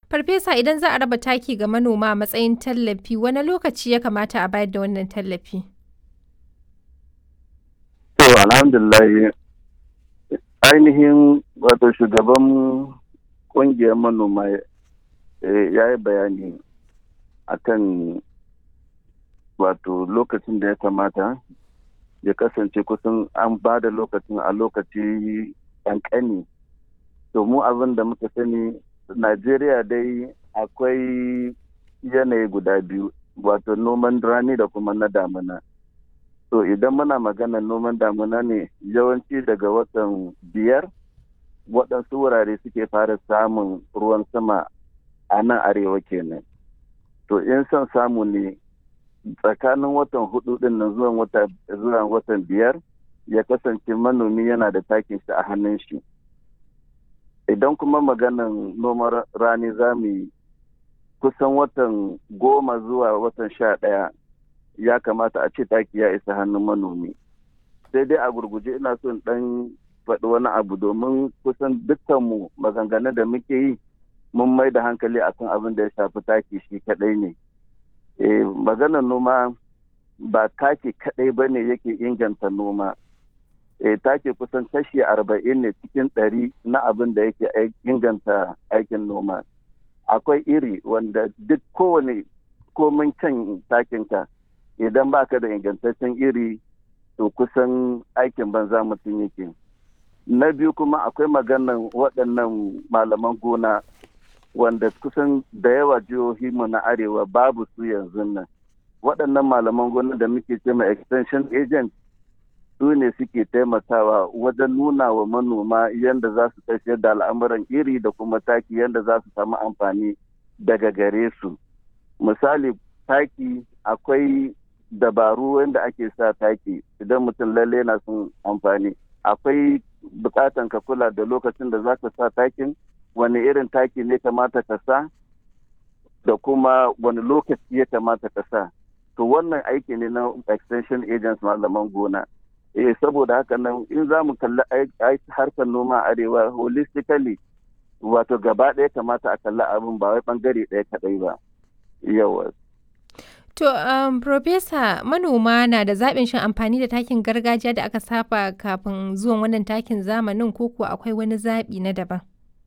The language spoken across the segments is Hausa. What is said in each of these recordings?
Farfesa idan za a raba taki ga manoma a matsayin tallafi wani lokaci ya kamata a bayar da wannan tallafi? To alhamdulillah ainihin wato shugaban ƙungiyar manoma ya yi bayani akan wato lokacin da ya kamata ya kasance kusan an ba da lokacin a lokaci ƙanƙani to mu abin da muka sani najeriya dai akwai yanayi guda biyu wato noman rani da kuma na damina to idan muna magana noman damina ne yawanci daga watan biyar waɗansu wurare suke fara samun ruwan sama a nan arewa kenan to in son samu ne tsakanin watan hudu din nan zuwa watan biyar ya kasance manomi yana da takin shi a hannun shi idan kuma maganan noman rani za mu yi kusan watan goma zuwa watan sha ɗaya ya kamata a ce taki ya isa hannun manomi sai dai a gurguje ina son ɗan faɗi wani abu domin kusan dukkanmu maganganun da muke yi mun mai da hankali akan abin da ya shafi taki shi kaɗai ne maganar noma ba taki kaɗai ba ne yake inganta noma e, take kusan kashi arba'in ne cikin ɗari na abin da yake inganta aikin noma akwai iri wanda duk kowane komin can takinka idan baka da ingantaccen iri to kusan aikin banza mutum yake na biyu kuma akwai maganan waɗannan malaman gona wanda kusan da yawa jihohi mu na arewa babu su yanzu nan waɗannan malaman gona da muke ce ma extension agent su ne suke taimakawa wajen nuna wa manoma yadda za su tafiyar da al'amuran iri da kuma taki yadda za su samu amfani daga gare su misali taki akwai dabaru wanda ake sa taki idan mutum lalle na son amfani akwai bukatan ka kula da lokacin da za ka sa takin wani irin taki ne kamata ka sa da kuma wani lokaci ya kamata ka sa to wannan aiki ne na extension agents malaman gona eh saboda haka nan in za mu kalli harkar noma arewa holistically wato gaba ɗaya kamata a kalli abin ba wai bangare ɗaya kaɗai ba yawa To, um, Profesa, manoma na da zaɓin shin amfani da takin gargajiya da aka saba kafin zuwan wannan takin zamanin ko kuwa akwai wani zaɓi na daban?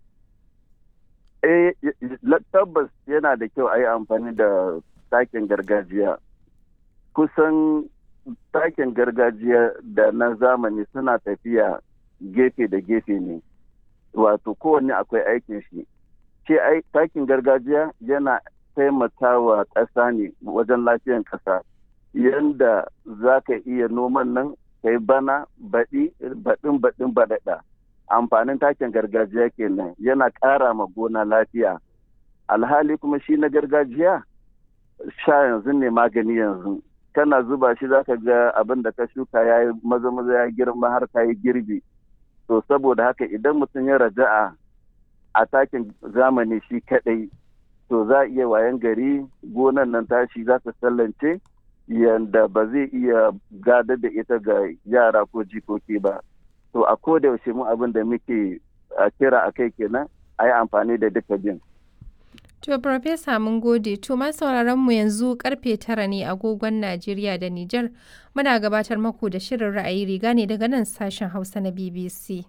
Eh, tabbas yana da kyau a yi amfani da takin gargajiya. Kusan takin gargajiya da na zamani suna tafiya gefe da gefe ne, wato kowanne akwai aikin shi. Ce takin gargajiya yana taimakawa ƙasa ne wajen lafiyan ƙasa yadda za ka iya noman nan kai bana baɗi baɗin baɗin baɗaɗa amfanin takin gargajiya kenan yana ƙara ma gona lafiya alhali kuma shi na gargajiya sha yanzu ne magani yanzu kana zuba shi za ka ga abin da ka shuka ya yi maza maza ya girma har ka yi girbi to saboda haka idan mutum ya raja'a a takin zamani shi kaɗai to za a iya wayan gari gonan nan tashi za ta sallance yadda ba zai iya gadar da ita ga yara ko jikoki ba to a koda yaushe mu abin da muke kira a kai kenan a yi amfani da duka bin To, Profesa mun gode, to ma sauraron mu yanzu karfe tara ne agogon Najeriya da Nijar muna gabatar maku da shirin ra'ayi riga ne daga nan sashen Hausa na BBC.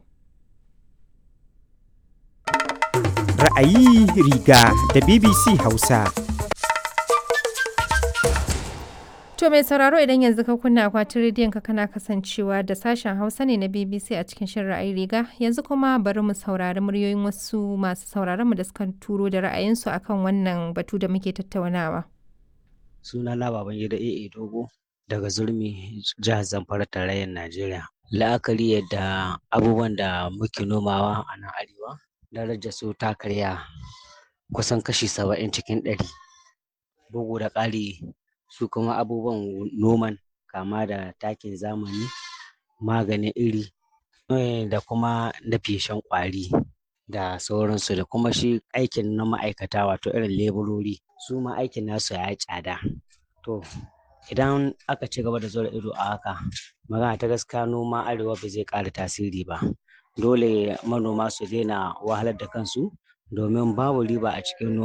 ra'ayi riga da BBC Hausa. To mai sauraro idan yanzu ka kunna akwatin rediyon ka kana kasancewa da sashen Hausa ne na BBC a cikin shirin ra'ayi riga yanzu kuma bari mu saurari muryoyin wasu masu sauraron mu da suka turo da ra'ayinsu akan wannan batu da muke tattaunawa. Sunana Babangida AA Dogo daga Zurmi jihar Zamfara tarayyar Najeriya. La'akari yadda abubuwan da muke nomawa a nan arewa darajar su ta karya kusan kashi saba'in cikin ɗari bugu da ƙari su kuma abubuwan noman kama da takin zamani maganin iri da kuma na feshen ƙwari da sauransu da kuma shi aikin na ma'aikata wato irin leburori su ma aikin nasu ya yi tsada to idan aka ci gaba da zura ido a haka magana ta gaskiya noma arewa ba zai ƙara tasiri ba dole manoma su daina wahalar da kansu domin babu riba a cikin noma